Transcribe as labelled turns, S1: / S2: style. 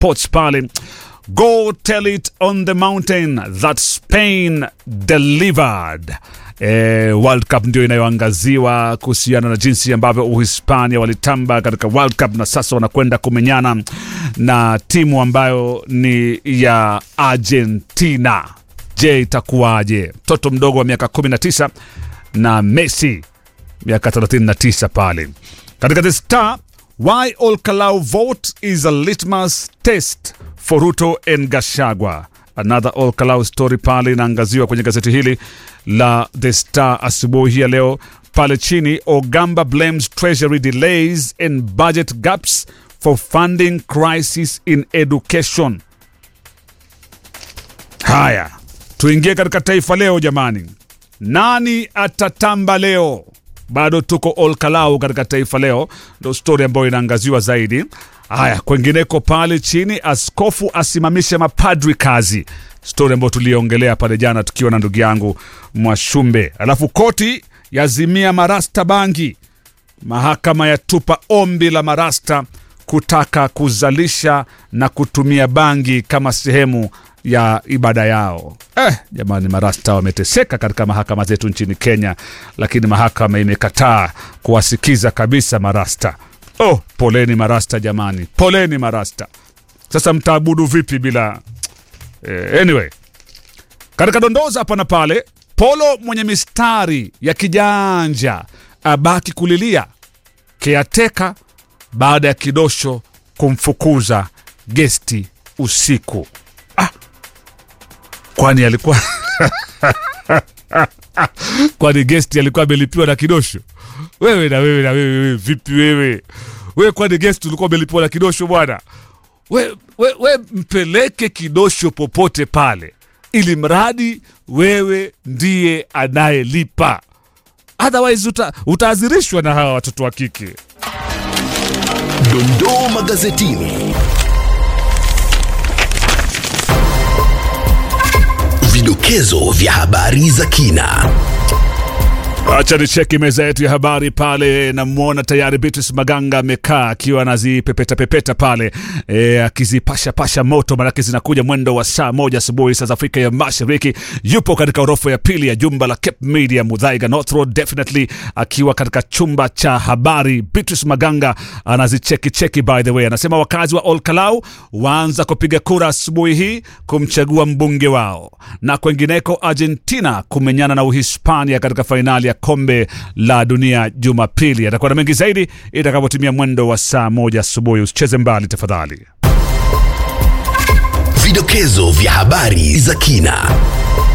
S1: sports pale go tell it on the mountain that spain delivered Eh, World Cup ndio inayoangaziwa kuhusiana na jinsi ambavyo Uhispania walitamba katika World Cup na sasa wanakwenda kumenyana na timu ambayo ni ya Argentina. Je, itakuwaje? Mtoto mdogo wa miaka 19 na Messi miaka 39 pale katika the star why Olkalau vote is a litmus test for Ruto and Gashagwa. Another Olkalau story pale inaangaziwa kwenye gazeti hili la The Star asubuhi ya leo. Pale chini, Ogamba blames treasury delays and budget gaps for funding crisis in education. Haya, tuingie katika Taifa Leo jamani. Nani atatamba leo? Bado tuko Olkalau katika Taifa Leo, ndo stori ambayo inaangaziwa zaidi. Haya, kwengineko pale chini, askofu asimamishe mapadri kazi, stori ambayo tuliongelea pale jana tukiwa na ndugu yangu Mwashumbe. Alafu koti yazimia marasta bangi, mahakama yatupa ombi la marasta kutaka kuzalisha na kutumia bangi kama sehemu ya ibada yao. Eh, jamani, marasta wameteseka katika mahakama zetu nchini Kenya, lakini mahakama imekataa kuwasikiza kabisa marasta. Oh, poleni marasta jamani, poleni marasta. Sasa mtaabudu vipi bila eh, anyway katika dondoza hapa na pale, Polo mwenye mistari ya kijanja abaki kulilia keateka baada ya kidosho kumfukuza gesti usiku. Ah, kwani alikuwa kwani gesti alikuwa amelipiwa na kidosho? Wewe na wewe na wewe, wewe vipi wewe? Wewe kwani gesti ulikuwa umelipiwa na kidosho bwana? We, we, we mpeleke kidosho popote pale, ili mradi wewe ndiye anayelipa, otherwise uta, utaazirishwa na hawa watoto wa kike.
S2: Dondoo magazetini. Vidokezo vya habari za kina.
S1: Acha ni cheki meza yetu ya habari pale, namwona tayari Beatrice Maganga amekaa akiwa anazipepeta pepeta pale e, akizipasha pasha moto, manake zinakuja mwendo wa saa moja asubuhi saa za Afrika ya Mashariki. Yupo katika orofa ya pili ya jumba la Cape Media Mudhaiga North Road, definitely akiwa katika chumba cha habari. Beatrice Maganga anazicheki cheki, by the way, anasema wakazi wa Olkalau waanza kupiga kura asubuhi hii kumchagua mbunge wao, na kwengineko Argentina kumenyana na Uhispania katika fainali ya kombe la dunia Jumapili. Atakuwa na mengi zaidi itakapotimia mwendo wa saa moja asubuhi. Usicheze mbali tafadhali.
S2: Vidokezo vya habari za kina.